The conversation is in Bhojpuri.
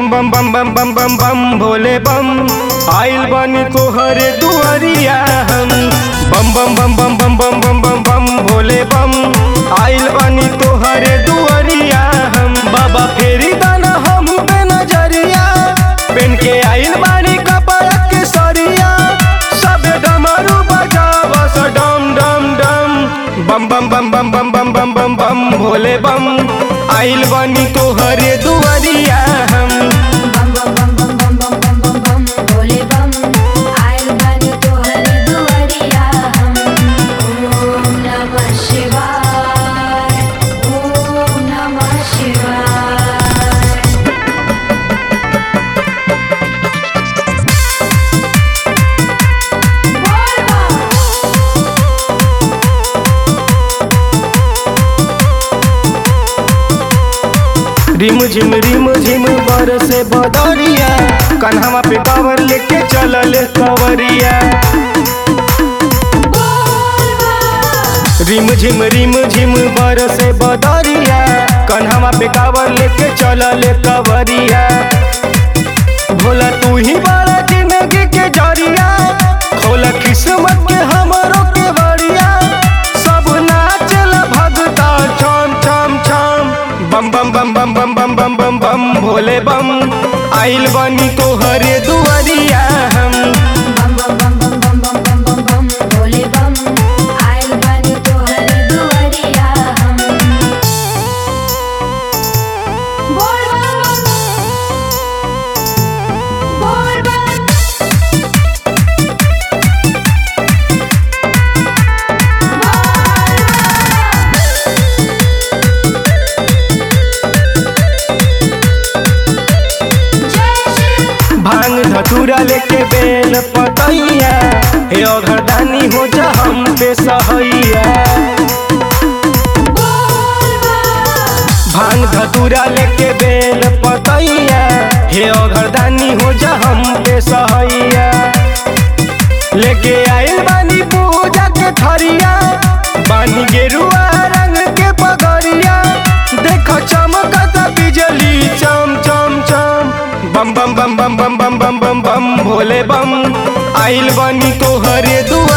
बम बम बम बम बम बम बम भोले बम आइल बानी तोहरे दुआरिया हम बम बम बम बम बम बम बम बम बम भोले बम आइल बानी तोहरे दुआरिया हम बाबा फेरी दाना हम पे नजरिया पेन के आइल बानी कपड़ा के सरिया सबे डमरू बजावस डम डम डम बम बम बम बम बम बम बम बम बम भोले बम आइल बानी तोहरे दुआरिया हम बम बम बम बम बम बम बम बम बम भोले बम आइल बानी तोहरे दुआरिया हम ओम नमः शिवाय ओम नमः शिवाय बोल बम रिम झिम रिम झिम बरसे बदरिया कन्हवा पे कावर लेके चलल कवरिया बोल बम रिम झिम रिम झिम बरसे बदरिया कन्हवा पे कावर लेके चलल कवरिया भोला तू ही बड़ा जिंदगी के जरिया खोला किस्मत के हमरो के बरिया सब नाचल भगता छम छम छम बम बम बम बम बम बम बम बम बम भोले बम आइल बनी तोहरे दुआरिया हम बम बम बम बम बम बम बम बम बम भोले बम आइल बानी तोहरे दुआरिया हम बोल बम बोल बम जय श्री भांग धतूरा लेके बेल पतैया हे अघरदानी हो जा हम पे सहैया बोल बम भांग धतूरा लेके बेल पतैया हे अघरदानी हो जा हम पे सहैया लेके आइल बानी पूजा के थरिया बानी गेरुआ रंग के पगड़िया देख चमकत बिजली चम चम चम बम बम बम बम बम बम बम बम बम भोले बम आइल बानी तोहरे दुआ